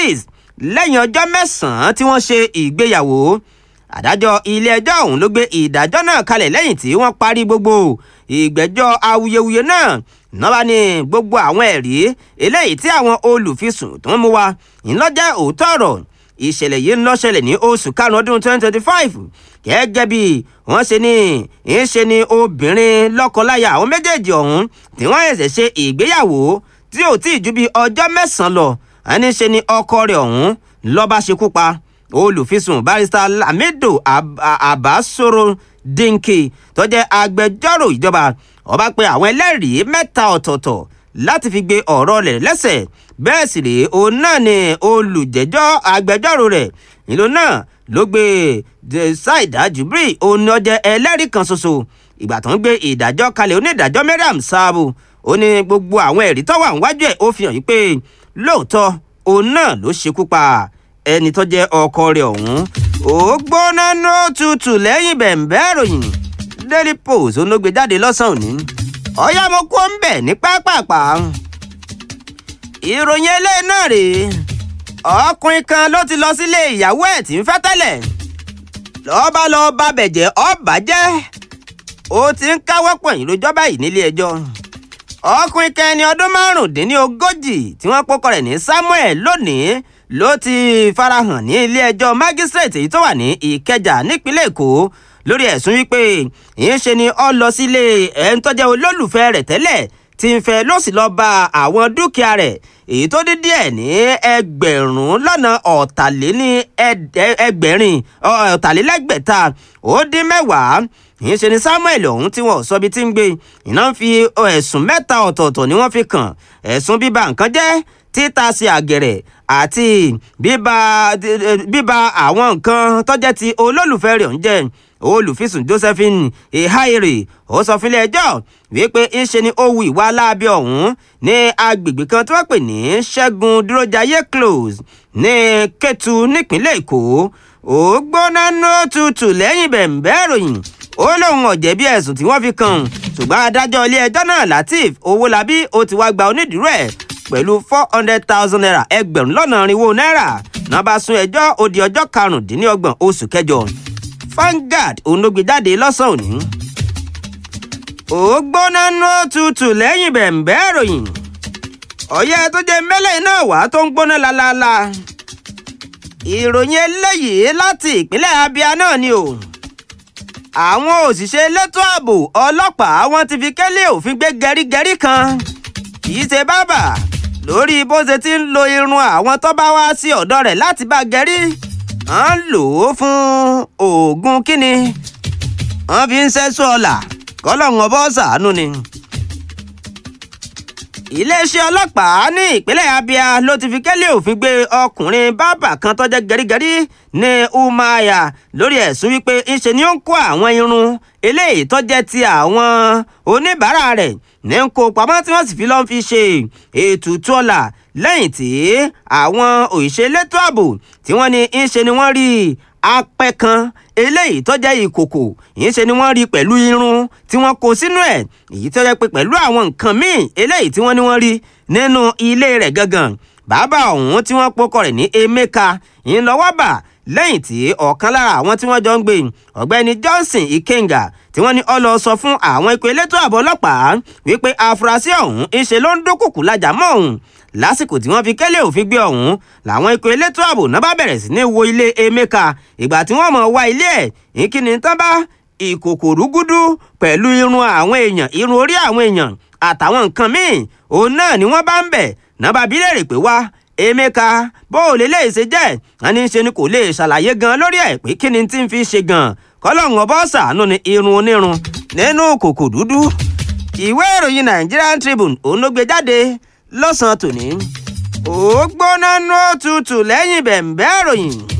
east lẹ́yìn ọjọ́ mẹ́sàn-án tí wọ́n ṣe ìgbéyàwó adájọ́ ilé-ẹjọ́ ọ̀hún ló gbé ìdájọ́ náà kalẹ̀ lẹ́yìn tí wọ́n parí gbogbo ìgbẹ́jọ́ awuyewuye náà nọ́ba ní gbogbo àwọn ẹ̀rí eléyìí tí àwọn olùfisùn tó ń mú wa ńlọ́jẹ́ òótọ́ ọ̀rọ̀ ìṣẹ̀lẹ̀ yìí ń lọ ṣẹlẹ̀ ní oṣù karùn-ún ọdún 2025 gẹ́gẹ́ bí wọ́n ṣe ní ń ṣe ni obìnrin lọ́kọláya àwọn méjèèjì ọ̀hún tí wọ́n ẹ̀sẹ̀ ṣe ìgbéyàwó tí ò tí ì ju bí ọjọ́ mẹ́sàn-án lọ ẹni ṣe ni ọkọ rẹ̀ ọ̀hún lọ́ba ṣekú pa olùfisùn barista lamido abasoro dinki tó jẹ́ agbẹjọ́rò ìjọba ọba pé àwọn ẹlẹ́rìí mẹ́ta ọ̀tọ̀ọ̀tọ̀ láti fi gbé ọ̀rọ̀ rẹ̀ lẹ́sẹ̀ bẹ́ẹ̀ sì rèé òun náà ni olùjẹ́jọ́ agbẹjọ́rò rẹ̀ ìlú náà ló gbé ṣáìdá jubri òun ni ó jẹ́ ẹlẹ́rìí kan ṣoṣo ìgbà tó ń gbé ìdájọ́ kalẹ̀ onídàájọ́ mariam sáàbù ó ní gbogbo àwọn ẹ̀rí tó wà níwájú ẹ̀ ó fi hàn yí pé lóòótọ́ òun náà ló ṣekú pa ẹni tó jẹ́ ọkọ rẹ̀ ọ̀hún ó gbóná ní òtútù lẹ́yìn bẹ̀ǹbẹ́ ìròyìn daily post òun ló gbé jáde lọ́sàn-án òní ọ̀yá mo kó ń bẹ̀ ní pápápá ìròyìn eléyìí náà rèé ọkùnrin kan ló ti lọ sílé ìyàwó ẹ̀ tí ń fẹ́ tẹ́lẹ̀ lọ́ba lọ bá bẹ̀jẹ̀ ọba jẹ́ ó ti ń káwọ́ pọ̀nyìn lójọ́ báyìí nílé ẹjọ́ ọkùnrin kan ẹni ọdún márùndínlógójì tí wọ́n pọ́kọ rẹ̀ ní samuel lónìí ló ti farahàn ní ilé ẹjọ́ mágísírèètì èyí tó wà ní ìkẹjà nípínlẹ̀ èkó lórí ẹ̀sùn wípé ìyẹn ṣe ni ọ lọ sílé ẹni tó jẹ́ olólùfẹ́ rẹ̀ tẹ́lẹ̀ tí ń fẹ́ ló sì lọ bá àwọn dúkìá rẹ̀ èyí tó dín díẹ̀ ní ẹgbẹ̀rún lọ́nà ọ̀tàléní ẹgbẹ̀rin ọ̀tàlélẹ́gbẹ̀ta ó dín mẹ́wàá ìyẹn ṣe ni samuel ọ̀hún tí wọ́n sọ bí tí ń gbé iná ń fi ẹ̀sùn mẹ́ta ọ̀tọ̀ọ̀tọ̀ ni wọ́n fi kàn ẹ̀sùn bíba nǹkan jẹ́ títa sí àgẹ̀rẹ̀ àti bíba bíba àwọn nǹkan tọ́jẹ́ ti olólùfẹ́ rẹ̀ ń jẹ́ olùfisùn josephine ehaire ó sọ fúnlé ẹjọ́ wípé ńṣe ni ó wu ìwà aláàbí ọ̀hún ní agbègbè kan tí wọ́n pè ní ṣẹ́gun dúrójayé close ní kétu nípínlẹ̀ èkó ó gbóná ní òtútù lẹ́yìn bẹ̀m̀bẹ́ ìròyìn ó lóun ọ̀jẹ̀bi ẹ̀sùn tí wọ́n fi kàn ṣùgbọ́n adájọ́ ilé ẹjọ́ náà lateef owólabí ó ti wá gba onídùúró ẹ̀ pẹ̀lú four hundred thousand naira ẹgbẹ̀rún lọ́nà irinwó náírà náà bá sún ẹjọ́ ó di ọjọ́ karùndínlọ́gbọ̀n oṣù kẹjọ Vanguard òun ló gbé jáde lọ́sàn-án òní. ó gbóná nú tutù lẹ́yìn bẹ̀m̀bẹ́ ìròyìn ọ̀yẹ́ tó jẹ́ mẹ́lẹ̀ náà wá tó ń gbóná lálálá ìròyìn eléyìí láti ìpínlẹ̀ Abia náà ni o àwọn òṣìṣẹ́ elétò ààbò ọlọ́pàá wọn ti fi kẹ́lẹ́ òfin gbé gẹrígẹrí kan kì í ṣe bábà lórí bó ṣe ti ń lo irun àwọn tó bá wá sí ọ̀dọ̀ rẹ̀ láti bá gẹrí wọ́n lò ó fún oògùn kíni wọ́n fi ń ṣẹ́sọ ọ̀la kọ́lọ́hún ọbọ̀ ṣàánú ni. iléeṣẹ́ ọlọ́pàá ní ìpínlẹ̀ Abia ló ti fi kẹ́lẹ́ òfin gbé ọkùnrin bábà kan tó jẹ́ gẹrígẹrí ní Umuahia lórí ẹ̀sùn wípé ńṣe ni ó ń kó àwọn irun eléyìí tó jẹ́ ti àwọn oníbàárà rẹ̀ ní ń kó pamọ́ tí wọ́n sì fi lọ́n fi ṣe ètùtù ọ̀la lẹ́yìn tí àwọn òṣìṣẹ́ elétò ààbò tí wọ́n ní ń ṣe ni wọ́n rí apẹ kan eléyìí tó jẹ́ ìkòkò yìí ṣe ni wọ́n rí pẹ̀lú irun tí wọ́n kó sínú ẹ̀ èyí tó jẹ́ pé pẹ̀lú àwọn nǹkan míì eléyìí tí wọ́n ní wọ́n rí nínú ilé rẹ̀ gangan bàbá ọ̀hún tí wọ́n pokọ rẹ̀ ní Emeka ń lọ́wọ́ bà lẹ́yìn tí ọ̀kan lára àwọn tí wọ́n jọ ń gbé ọ̀gbẹ́ni Johnson Ikenga tí wọ́n ní ó lọ sọ fún àwọn ikọ̀ elétò ààbò ọlọ́pàá wípé afurasí ọ̀hún ń ṣe ló ń dúnkùkù lájà mọ́ òun lásìkò tí wọ́n fi kẹ́lẹ́ òfin gbé ọ̀hún làwọn ikọ̀ elétò ààbò náà bá bẹ̀rẹ̀ sí ní wo ilé Emeka ìgbà tí wọ́n mọ̀ wá ilé ẹ̀ ìkíni tán bá ìkòkò rúgúdú pẹ̀lú irun àwọn èèyàn irun orí àwọn èèyàn àtàwọn nǹkan míì òun náà ni wọ́n bá ń bẹ̀ náà bá bí léèrè pé wá Emeka bó o lè léèṣe jẹ́ ẹni ṣe ni kò lè ṣàlàyé gan lórí ẹ̀ pé kí ni tí ń fi ṣe gan kọ́lọ́hún ọbọ̀ ṣàánú ni irun onírun nínú kòkò dúdú ìwé ìròyìn Nigerian Tribune òun ló gbé jáde lọ́sàn-án tòní ó gbóná nú òtútù lẹ́yìn bẹ̀m̀bẹ́ ìròyìn